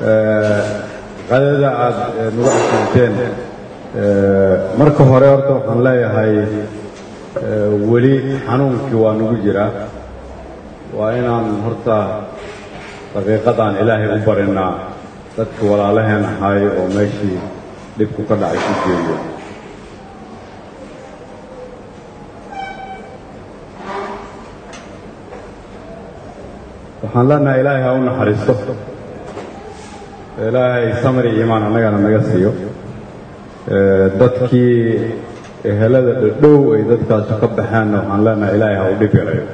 qadada aad nagu askanteen marka hore horta waxaan leeyahay weli xanuunkii waa nagu jiraa waa inaan horta daqiiqadaan ilaahay u barinaa dadka walaalaheen ahay oo meeshii dhibku ka dhacay ku geeyo waxaan leenahay ilaahay ha u naxariisto ilaahay samri iimaan annagana naga siiyo dadkii ehelada dhadhow ay dadkaasu ka baxeenna waxaan leenahay ilaahay ha u dhib yarayo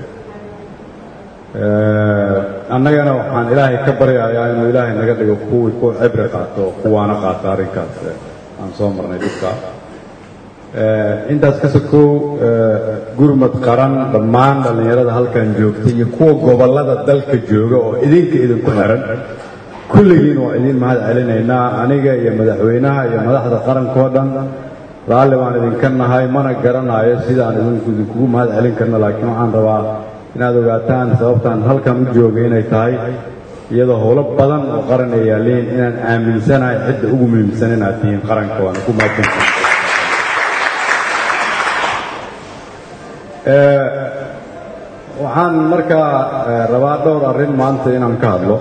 annagana waxaan ilaahay ka baryayaa inuu ilaahay naga dhigo kuwii ku cibri qaato oo kuwaana qaata arrinkaas aan soo marnay dhibka intaas ka sokow gurmad qaran dhammaan dhallinyarada halkan joogta iyo kuwa gobollada dalka jooga oo idinka idinku xiran kulligiin waa idiin mahad celinaynaa aniga iyo madaxweynaha iyo madaxda qarankoo dhan raalli baan idinka nahay mana garanayo sidaan idinku idinkugu mahad celin karno laakiin waxaan rabaa inaad ogaataan sababtaan halkan u joogay inay tahay iyadoo howlo badan oo qaran ay yaalliin inaan aaminsanahay cidda ugu muhiimsan inaad tihiin qaranka waana ku mahadsantahay waxaan markaa rabaa dhowr arrin maanta inaan ka hadlo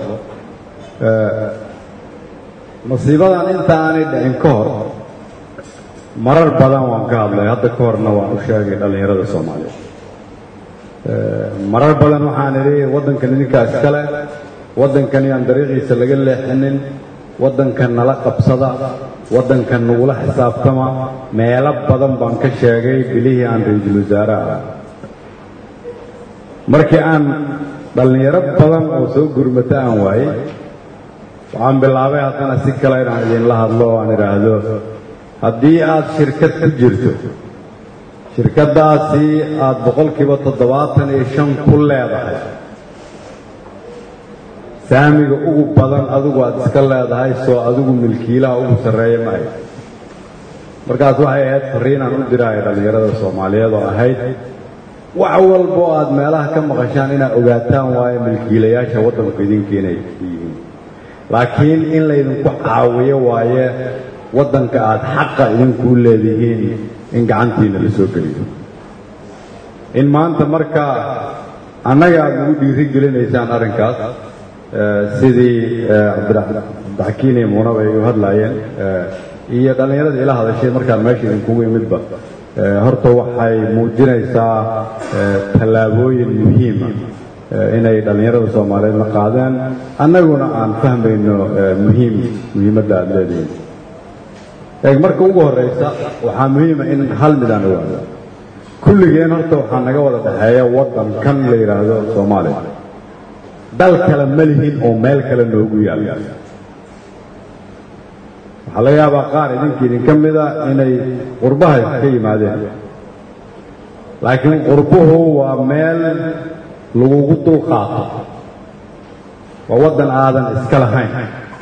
masiibadan inta aanay dhicin ka hor marar badan waan ka hadlay hadda ka horna waan u sheegay dhallinyarada soomaaliyeed marar badan waxaan idhi waddankan idinkaa iskale waddankan yaan dariiqiisa laga leexinin waddankan nala qabsada waddankan nagula xisaabtama meelo badan baan ka sheegay bilihii aan ra-iisul wasaaraha markii aan dhallinyaro badan oo soo gurmata aan waayey waxaan bilaabay haddana si kale inaan idinla hadlo o aan idhaahdo haddii aad shirkad ku jirto shirkaddaasi aad boqolkiiba toddobaatan iyo shan ku leedahay saamiga ugu badan adigu aad iska leedahay soo adigu milkiilaha ugu sarreeya maayo markaas waxay ahayd farriinaan u diraayo dhallinyarada soomaaliyeed oo ahayd wax walba oo aad meelaha ka maqashaan inaad ogaataan waayo milkiilayaasha waddanku idinka inay yihiin laakiin in laydinku caawiyo waaye waddanka aad xaqa idinkuu leedihiin in gacantiina la soo geliyo in maanta marka annaga aad nagu dhiiri gelinaysaan arrinkaas sidii cabdiraxkiin iyo muunaba ay u hadlaayeen iyo dhallinyarada ila hadashay markaan meesha idinkugu imidba horta waxay muujinaysaa tallaabooyin muhiima inay dhallinyarada soomaaliyeedna qaadeen annaguna aan fahmayno muhiim muhiimadda aad leedihiin eeg marka ugu horraysa waxaa muhiima in hal mid aan ogaano kulligeen horta waxaa naga wada dhexeeya waddan kan la yidhaahdo soomaaliya dal kale ma lihin oo meel kale noogu yaal waxaa laga yaabaa qaar idinka idinka mida inay qurbaha ka yimaadeen laakiin qurbuhu waa meel lagugu dul qaato waa waddan aadan iska lahayn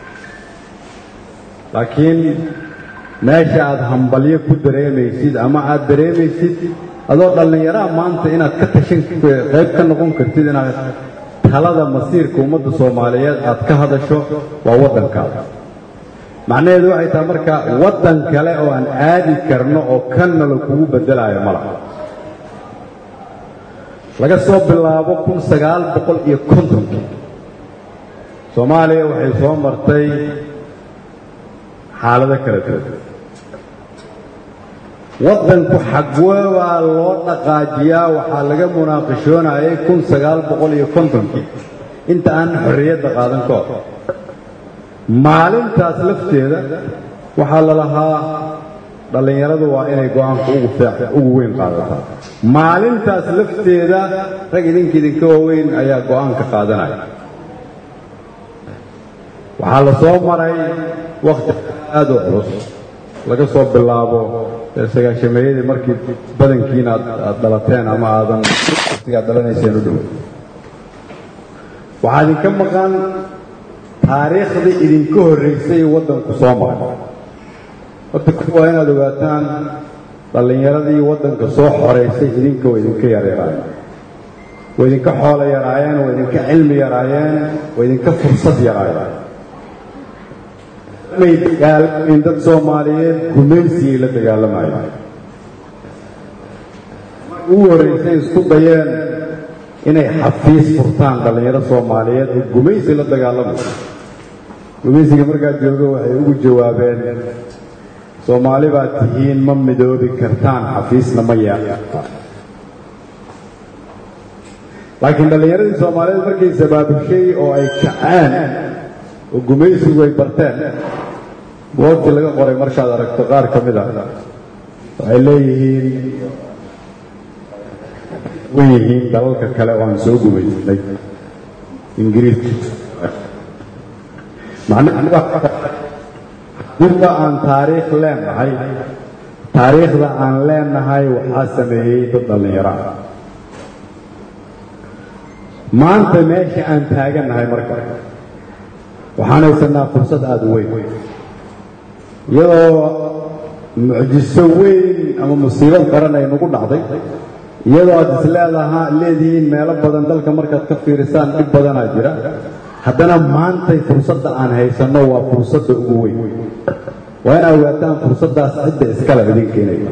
laakiin meesha aad hambalyo ku dareemaysid ama aad dareemaysid adoo dhallinyaraha maanta inaad ka tashan qayb ka noqon kartid inaad talada masiirka ummadda soomaaliyeed aad ka hadasho waa waddankaada macnaheedu waxay tahay marka waddan kale oo aan aadi karno oo kanna la kugu beddelaayo ma laha laga soo bilaabo kun sagaal boqol iyo kontonkii soomaaliya waxay soo martay xaalado kala duwan waddanku xagwee baa loo dhaqaajiyaa waxaa laga munaaqishoonayay kun sagaal boqol iyo kontonkii inta aan xorriyadda qaadan ka hor maalintaas lafteeda waxaa la lahaa dhallinyaradu waa inay go-aanka ugu ugu weyn qaadataa maalintaas lafteeda rag idinka idinka waaweyn ayaa go-aanka qaadanaya waxaa la soo maray wakhti aad u culus laga soo bilaabo sagaashameeyadii markii badankiina aad dhalateen ama aadan waqtigaad dhalanayseen u dhow waxaa idinka maqan taariikhdii idinka horraysay waddanku soo maray horta kuwa waa inaad ogaataan dhallinyaradii waddanka soo xoraysay idinka waa idinka yaryaraayeen waa idinka xoolo yaraayeen waa idinka cilmi yaraayeen waa idinka fursad yaraayeen may dagaalamayn dad soomaaliyeed gumaysigay la dagaalamayeen ugu horraysay isku dayeen inay xafiis furtaan dhallinyaro soomaaliyeed oo gumaysi la dagaalamayo gumaysiga markaa joogo waxay ugu jawaabeen soomaali baad tihiin ma midoobi kartaan xafiisna ma yeelata laakiin dhallinyaradii soomaaliyeed markay sabaabushay oo ay kaceen oo gumaysigu ay barteen goobtii laga qoray markaad aragto qaar ka mid a waxay leeyihiin way yihiin dalalka kale oo aan soo gumaysnay ingiriiska macnaha aan taariikh leenahay taariikhda aan leenahay waxaa sameeyey dad dhallinyaro ah maanta meesha aan taagannahay marka waxaan haysanaa fursad aada u weyn iyadoo mucjiso weyn ama musiibad qaran ay nagu dhacday iyadoo aad is leedaha leedihiin meelo badan dalka markaad ka fiirisaan dhib badanaa jira haddana maantay fursadda aan haysanno waa fursadda ugu weyn waa in ogaataan fursaddaas cidda iskale idin keenaya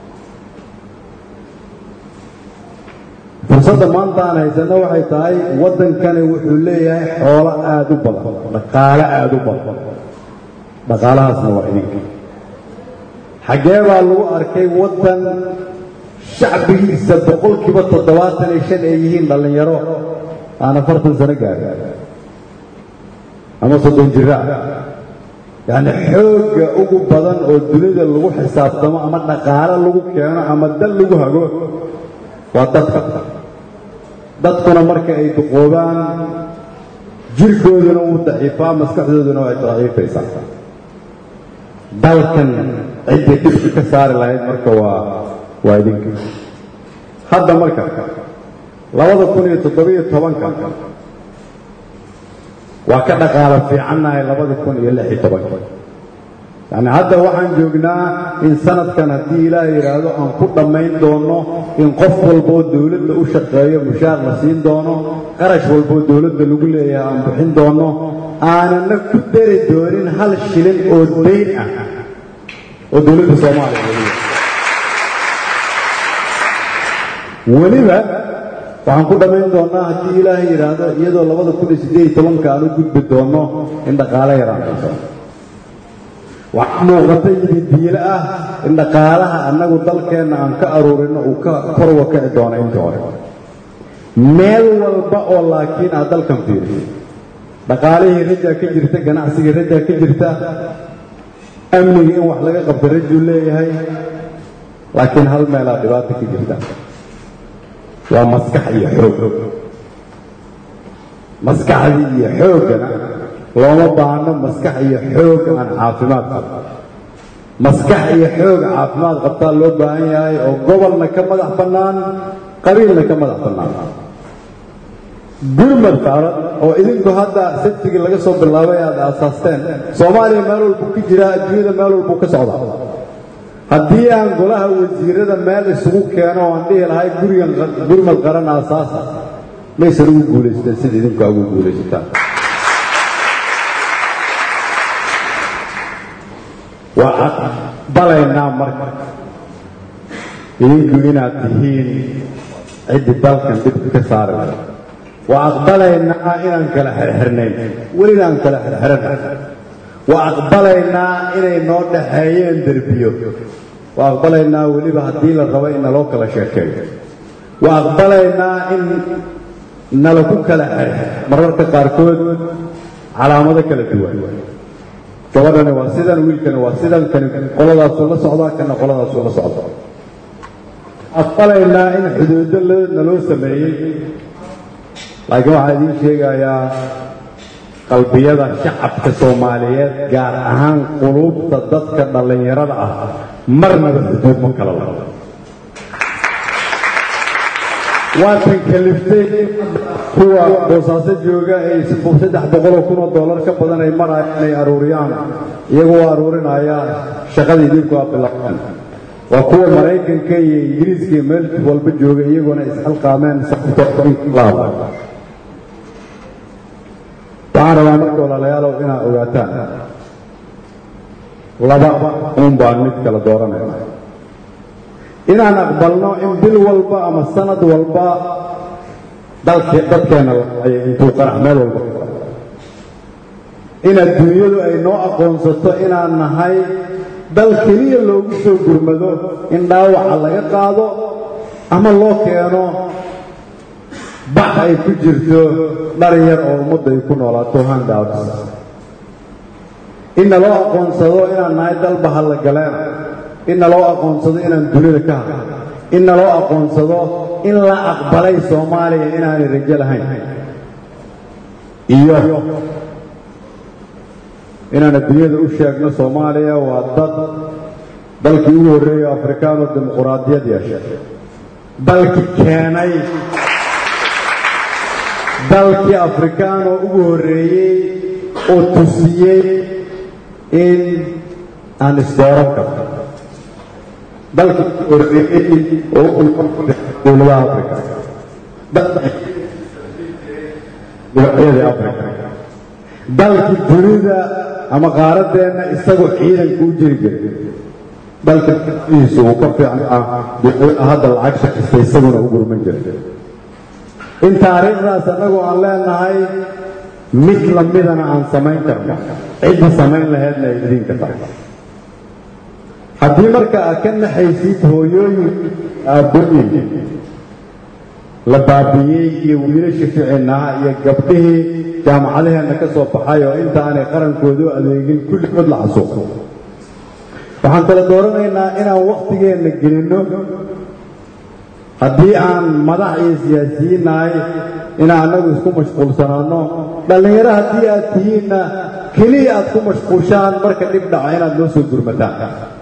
fursadda maanta aan haysanno waxay tahay waddankani wuxuu leeyahay xoolo aada u badan dhaqaale aada u badan dhaqaalahaasna waa idinka xaggee baa lagu arkay waddan shacbigiisa boqolkiiba toddobaatan iyo shan ay yihiin dhallinyaro aan afartan sano gaarin ama soddon jira yacni xoogga ugu badan oo dunida lagu xisaabtamo ama dhaqaale lagu keeno ama dal lagu hago waa dadka dadkuna marka ay duqoobaan jirkooduna wuu daciifaa maskaxdooduna way daciifaysaa dalkan ciddii dhibka ka saari lahayd marka waa waa idinka hadda marka labada kun iyo toddobiyo tobanka waa ka dhaqaalo fiicannahay labada kun iyo lix iyo tobanka yacni hadda waxaan joognaa in sanadkan haddii ilaah yidhaahdo aan ku dhammayn doono in qof walboo dowladda u shaqeeyo mushaar la siin doono qarash walboo dowladda lagu leeyahay aan bixin doono aanana ku dari doonin hal shilin oo dayn ah oo dowladda soomaaliya lagu weliba waxaan ku dhammayn doonnaa haddii ilaahay yidhaahdo iyadoo labada kun iyo siddeed iyo tobanka aan u gudbi doonno in dhaqaale yaraan hayso waxaa muuqata yididiile ah in dhaqaalaha annagu dalkeenna aan ka aruurino uu ka korwa kici doono intii hore meel walba oo laakiin aad dalkan fiiriso dhaqaalihii rajaa ka jirta ganacsigii rajaa ka jirta amnigii in wax laga qabta rajuu leeyahay laakiin hal meelaa dhibaato ka jirta waa maskax iyo xoog maskaxdii iyo xooggana looma baahno maskax iyo xoog aan caafimaad qabta maskax iyo xoog caafimaad qabtaa loo baahan yahay oo gobolna ka madax bannaan qabiilna ka madax bannaan gurmad saaran oo idinku hadda sabtigii laga soo bilaabay aad aasaasteen soomaaliya meel walbuu ka jiraa adduunyada meel walbuu ka socdaa haddii aan golaha wasiirada meel isugu keeno oo aan dhihi lahay gurigan gurmad qaran aasaasa maysan ugu guulaysteen sida idinku ugu guulaysataan waa aqbalaynaa marka idinku inaad tihiin ciddii dalkan dhibka ka saari lahay waa aqbalaynaa inaan kala xirxirnayn welina aan kala xirxiran waa aqbalaynaa inay noo dhaxeeyeen derbiyo waa aqbalaynaa weliba haddii la rabo in naloo kala sheekeeyo waa aqbalaynaa in nala ku kala xirxir mararka qaarkood calaamado kala duwan gabadhani waa sidan wiilkani waa sidan kani qoladaasuu la socdaa kana qoladaasuu la socda aqbalaynaa in xuduudo naloo sameeyey laakiin waxaa idiin sheegayaa qalbiyada shacabka soomaaliyeed gaar ahaan quluubta dadka dhallinyarada ah marnaba xuduud ma kala labo waatan kaliftay kuwa boosaaso jooga ay saddex boqoloo kunoo dollar ka badan ay maraya inay aruuriyaan iyagoo aruurinaya shaqada idinku aa bilaabeen waa kuwa maraykanka iyo ingiriiska iyo meel walba jooga iyagoona isxilqaameen sababtooinlaaba waxaan rabaa marka walaalayaalow inaad ogaataan laba uun baan mid kala dooranayna inaan aqbalno in bil walba ama sanad walba dalke dadkeenna laay intuu qarax meel walba in adduunyadu ay noo aqoonsato inaan nahay dal keliya loogu soo gurmado in dhaawaca laga qaado ama loo keeno bax ay ku jirto dharin yar oo ummadda ay ku noolaato handouts in naloo aqoonsado inaan nahay dal bahalla galeena in naloo aqoonsado inaan dunida ka hadlo in naloo aqoonsado in la aqbalay soomaaliya inaanay rajo lahayn iyo inaan adduunyada u sheegno soomaaliya waa dad dalkii ugu horreeyo afrikaano dimuquraadiyad yeeshay dalkii keenay dalkii afrikaanoo ugu horreeyey oo tusiyey in aan isdooran karno dalkii ugu horreeyey oo dowladaha afrika dowladyadii afrika dalkii dunida ama qaaraddeenna isagoo ciidanka u jiri jiray dalka iisu uu ka fiicnaa hadda lacag shaqista isaguna u gurman jiray in taariikhdaas annagoo aan leenahay mid lamidana aan samayn karno cidda samayn laheedna ay idinka tahay haddii marka aad ka naxaysid hooyooyin aabbooyin la baabi'iyey iyo wiilasha ficinaha iyo gabdhihii jaamacadaheenna ka soo baxay oo intaanay qarankoodu adeegin kulligood la xasuuqo waxaan kala dooranaynaa inaan wakhtigeenna gelinno haddii aan madax iyo siyaasiyiin nahay inaan annagu isku mashquulsanaanno dhallinyaro haddii aad tihiinna keliya aad ku mashquushaan marka dhib dhaca inaad noo soo gurmataan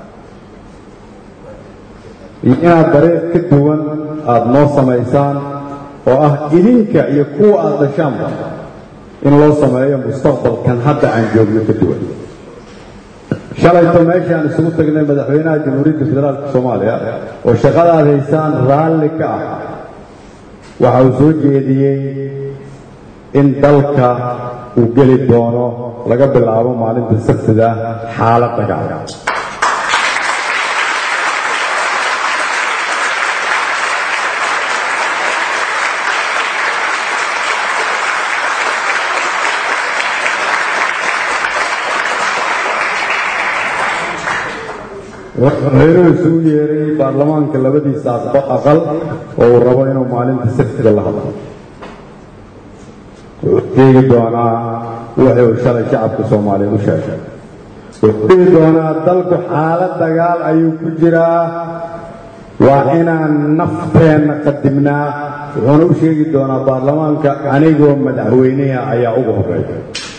iyo inaad dariiq ka duwan aad noo samaysaan oo ah idinka iyo kuwa aad dhashaanba in loo sameeyo mustaqbalkan hadda aan joogno ka duwan shalayto meeshaan isugu tagnay madaxweynaha jamhuuriyadda federaalka soomaaliya oo shaqadaad haysaan raalli ka ah waxa uu soo jeediyey in dalka uu geli doono laga bilaabo maalinta sabtida xaalad dagaal madaxweynuhu isugu yeeray baarlamaanka labadiisa aqal oo uu rabo inuu maalinta sabtiga la hadlo wuxuu sheegi doonaa wixii uu shalay shacabka soomaaliya u sheegay wuxuu dhihi doonaa dalku xaalad dagaal ayuu ku jiraa waa inaan nafteenna qadimnaa wuxuuna u sheegi doonaa baarlamaanka anigoo madaxweynaha ayaa ugu horreeya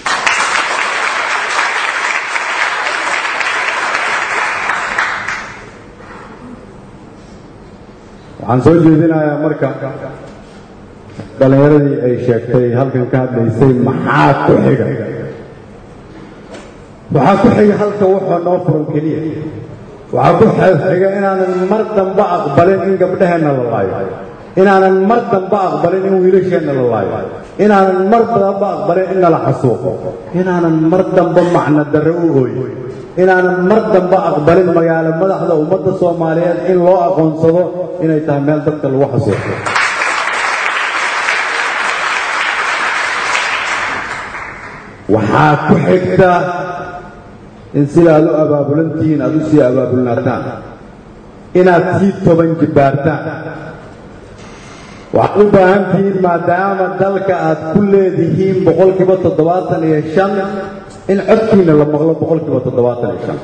waxaan soo jeedinayaa marka dhallinyaradii ay sheegtay halkan ka hadlaysay maxaa ku xiga waxaa ku xiga halka wuxuu noo furan keliya waxaa ku xiga inaanan mar damba aqbalin in gabdhaheenna la laayo inaanan mar damba aqbalin in wiilasheenna la laayo inaanan mar damba aqbalin in nala xasuuqo inaanan mar damba macno darre u ooyo inaanan mar damba aqbalin magaalo madaxda ummadda soomaaliyeed in loo aqoonsado inay tahay meel dadka lagu xasuuqo waxaa ku xigta in sida aad u abaabulantihiin aad u sii abaabulnaataan inaad sii toban jibbaartaan waxaad u baahan tihiin maadaama dalka aad ku leedihiin boqolkiiba toddobaatan iyo shan in codkiina la maqlo boqolkiiba toddobaatan iyo shan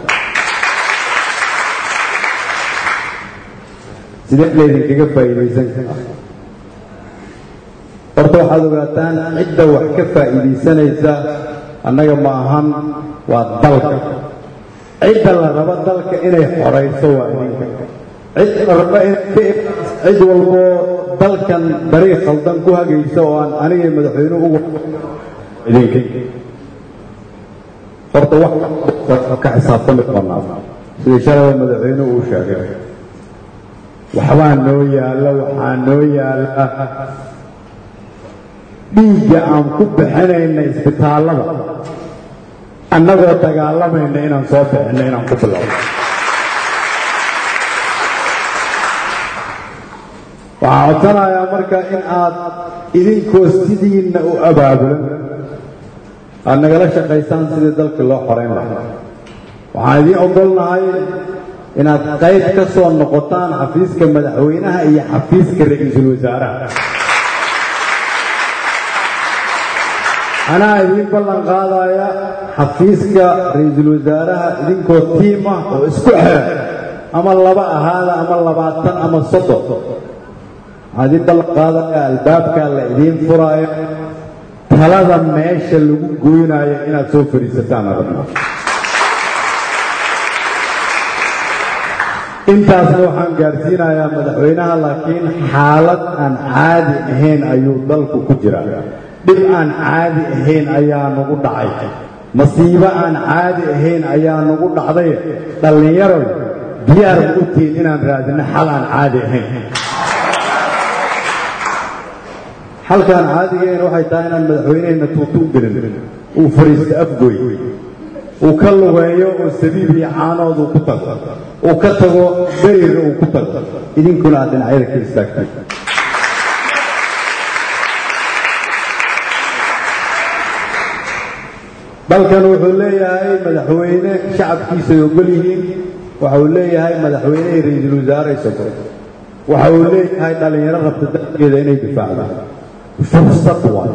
sidee laydinkaga faa'iidaysan karaa horta waxaad ogaataan cidda wax ka faa'iidaysanaysa annaga ma ahan waa dalka cidda la rabo dalka inay xorayso waa idinka cidda la rabo cid walboo dalkan dariiq khaldan ku hagaysa oo aan anigay madaxweynuhu ugu idinka horta wax ka xisaabtami doonaa sida shalay madaxweynuhu uu sheegay waxbaa noo yaalla waxaa noo yaalla dhiigga aan ku bixinayna isbitaallada annagoo dagaalamayna inaan soo bixinno inaan ku bilowno waxaan codsanayaa marka in aad idinkoo sidiinna u abaabulan aad nagala shaqaysaan sidii dalkii loo xorayn lahaa waxaan idiin ogolnahay inaad qayb ka soo noqotaan xafiiska madaxweynaha iyo xafiiska ra-iisul wasaaraha anaa idiin ballan qaadaya xafiiska ra-iisul wasaaraha idinkoo tiim ah oo isku xiran ama laba ahaada ama labaatan ama soddon waxaan idiin ballan qaadaya albaabkaa la idiin furaayo talada meesha lagu goynayo inaad soo fadhiisataan aragno intaasna waxaan gaarsiinayaa madaxweynaha laakiin xaalad aan caadi ahayn ayuu dalku ku jiraa dhib aan caadi ahayn ayaa nagu dhacay masiibo aan caadi ahayn ayaa nagu dhacday dhallinyaroy diyaar ma u tihiin inaan raadino xal aan caadi ahayn xalkaan caadigayn waxay tahay inaan madaxweyneheenna tuutu u gelin uu fadhiisto afgoy uu ka lugeeyo oo sabiib iyo caanood uu ku tago uu ka tago berira uu ku tago idinkuna aad dhinacyada ka istaagtay dalkan wuxuu leeyahay madaxweyne shacabkiisa ay ogol yihiin waxa uu leeyahay madaxweyne iyo ra-iisul wasaare isago waxa uu leeyahay dhallinyaro rabta dalkeeda inay difaacdaan fursad waay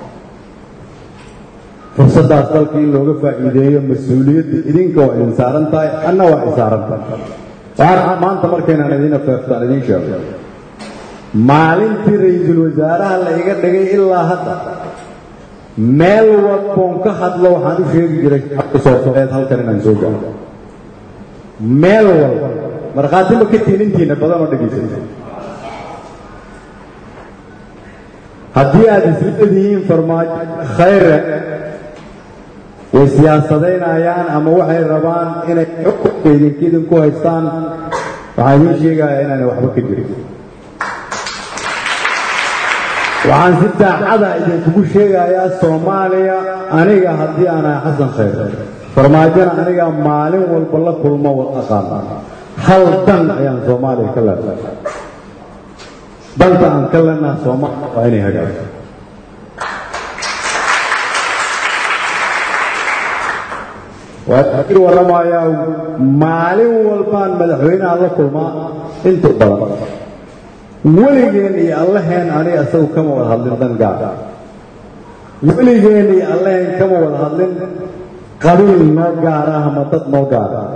fursaddaas dalka in looga faa'iideeyo mas-uuliyadda idinka waa idin saaran tahay anna waa idin saaran tahay waxaan maanta markaynaan idiin afeeftaan idiin sheego maalintii ra-iisul wasaaraha la iga dhigay ilaa hadda meel walboon ka hadlo waxaan u sheegi jiray sooeed halkan inaan soo gaaro meel walba markhaati ma ka tiinintiina badan oo dhegaysata haddii aad isleedihiin farmaajo khayre way siyaasadaynayaan ama waxay rabaan inay xukunka idinka idinku haystaan waxaan idiin sheegayaa inaanay waxba ka jirin waxaan si daacada idinkugu sheegayaa soomaaliya aniga haddii aan ahay xasan khayre farmaajona aniga maalin walba la kulmo aqaana hal dan ayaan soomaaliya ka leenahay danta aan ka leenaha soomaaliya waa inay hagaagto waakir warramayaa maalin walbaan madaxweynaha la kulmaa inta badan weligeen iyo allaheen aniga isagu kama wada hadlin dan gaar weligeen iyo allaheen kama wada hadlin qabiil noo gaar ah ama dad noo gaar ah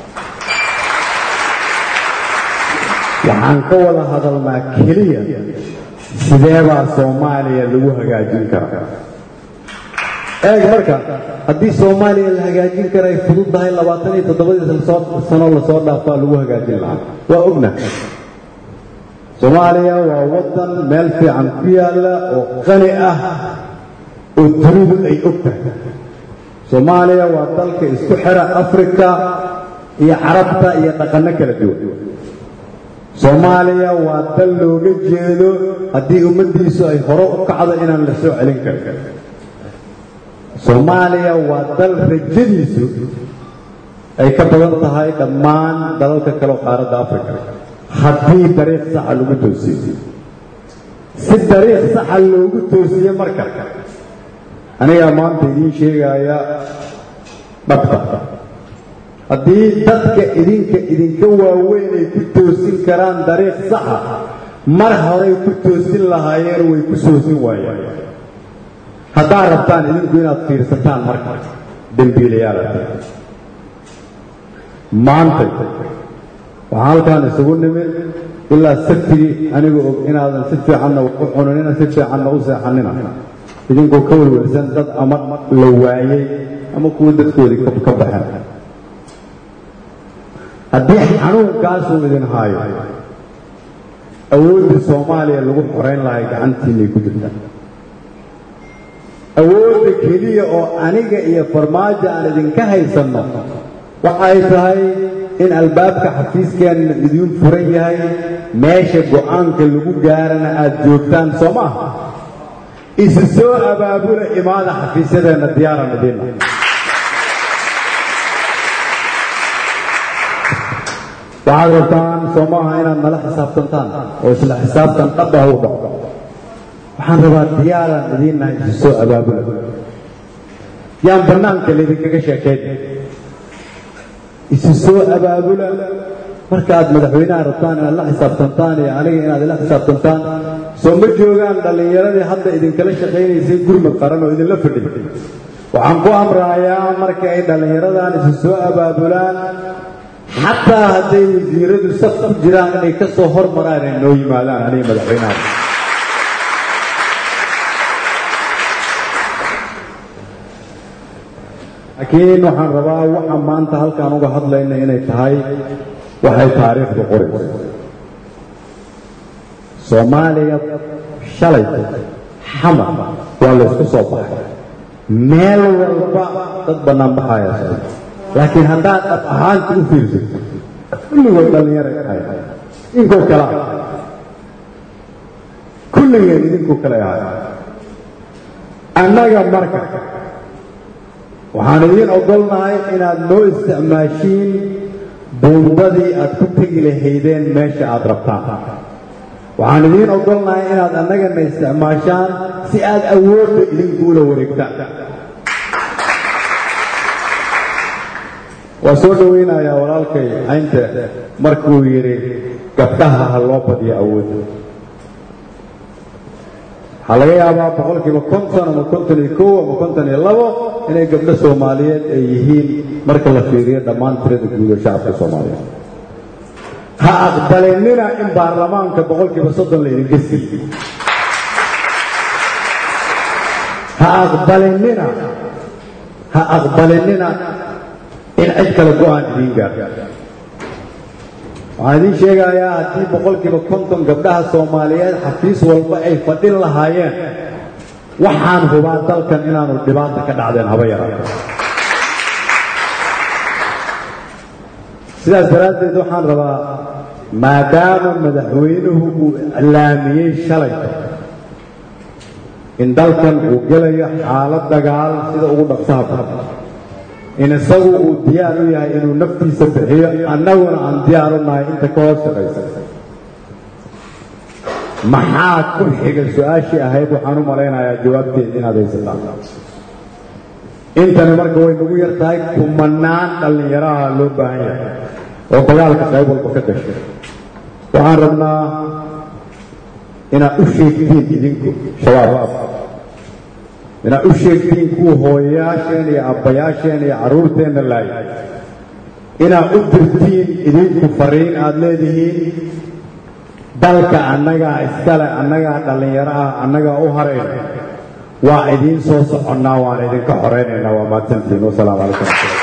waxaan ka wada hadalnaa keliya sideebaa soomaaliya lagu hagaajin karaa eeg marka haddii soomaaliya la hagaajin kara ay fududdahay labaatan iyo toddobadii sano lasoo dhaafaa lagu hagaajin lahaa waa ogna soomaaliya waa waddan meel fiican ku yaalla oo qani ah oo dunidu ay og tahay soomaaliya waa dalka isku xira afrika iyo carabta iyo dhaqanno kala duwan soomaaliya waa dal looga jeedo haddii ummaddiisu ay hore u kacdo inaan la soo celin karin soomaaliya waa dal rajadiisu ay ka badan tahay dhammaan dalalka kale oo qaaradda afrika haddii dariiq saxa lagu toosiyo si dariiq saxa loogu toosiye marka anigaa maanta idiin sheegaya dhabta haddii dadka idinka idinka waaweyn ay ku toosin karaan dariiq saxa mar horay ku toosin lahaayeen way ku soosin waayeen haddaad rabtaan idinku inaad fiirsataan marka dembiilayaala maanta waxaan halkaan isugu nimid ilaa saftigii anigu og inaadan si fiicanna u cunanina si fiicanna u seexanina idinkoo ka welwelsan dad ama la waayey ama kuwa dadkoodii ka baxeen haddii xanuunkaasuu idin haayo awoodda soomaaliya lagu xorayn lahay gacantiinay ku jirtaa awoodda keliya oo aniga iyo farmaajo aan idinka haysanno waxay tahay in albaabka xafiiskeenna idiin furan yahay meesha go'aanka lagu gaarana aad joogtaan soo maaha isu soo abaabula imaada xafiisyadeenna diyaaran idinna waxaad rabtaan soo maaha inaad nala xisaabtantaan oo isla xisaabtan dhab ah u dhaco waxaan rabaa diyaaraan idiin nahay isu soo abaabula yaan bannaanka laydinkaga sheekayn isu soo abaabula markaaad madaxweynaha rabtaan inaad la xisaabtantaan iyo aniga inaad ila xisaabtantaan soo ma joogaan dhallinyaradii hadda idinkala shaqaynaysay gurmad qaran oo idinla fadhiy waxaan ku amrayaa marka ay dhallinyaradan isu soo abaabulaan xataa hadday wasiiradu saf ku jiraan inay ka soo hormaraan ay noo yimaadaan aniga madaxweynaha laakiin waxaan rabaa waxa maanta halkaan uga hadlayna inay tahay waxay taariikhdu qorayso soomaaliya shalay xamar waa laysku soo baxay meel walba dad bannaan baxaya socda laakiin haddaad dhab ahaanta u fiirsato kulligood dhallinyaray ahay idinkoo kale ah kulligeen idinkoo kale ahay annaga marka waxaan idiin ogolnahay inaad noo isticmaashiin buundadii aad ku tegi lahaydeen meesha aad rabtaan waxaan idiin ogolnahay inaad annagana isticmaashaan si aad awoodda idinkuula wareegtaan waa soo dhowaynayaa walaalkay caynte markuu yidhi gabdhaha ha loo badiyo awoodda waxaa laga yaabaa boqolkiiba konton ama konton iyo kow ama konton iyo labo inay gabdho soomaaliyeed ay yihiin marka la fiiriyo dhammaan tirada guud ee shacabka soomaaliyeed ha aqbalinina in baarlamaanka boqolkiiba soddon laydinka siiyo ha aqbalinina ha aqbalinina in cid kale go-aan idiin gaar waxaan idiin sheegayaa haddii boqolkiiba konton gabdhaha soomaaliyeed xafiis walba ay fadhin lahaayeen waxaan hubaa dalkan inaanu dhibaata ka dhacdeen haba yaraata sidaas daraaddeed waxaan rabaa maadaama madaxweynuhu uu iclaamiyey shalay in dalkan uu gelayo xaalad dagaal sida ugu dhaqsaha badan in isagu uu diyaar u yahay inuu naftiisa bixiyo annaguna aan diyaar u nahay inta ka hoos shaqaysa maxaa ku xiga su-aashii ahayd waxaan u malaynayaa jawaabteeda inaad haysataan intani marka way nagu yar tahay kumanaan dhallinyaraha loo baahan yahay oo dagaalka qayb walba ka gashay waxaan rabnaa inaad u sheegtiin idinku shabaab inaad u sheegtiin kuwa hooyayaasheen iyo abbayaasheen iyo carruurteenna laayay inaad u dirtiin idinku fariin aad leedihiin dalka annagaa iskale annagaa dhallinyaro ah annagaa u harayna waa idiin soo soconnaa waan idinka xoraynaynaa waa mahadsantiin wasalaamu calaykum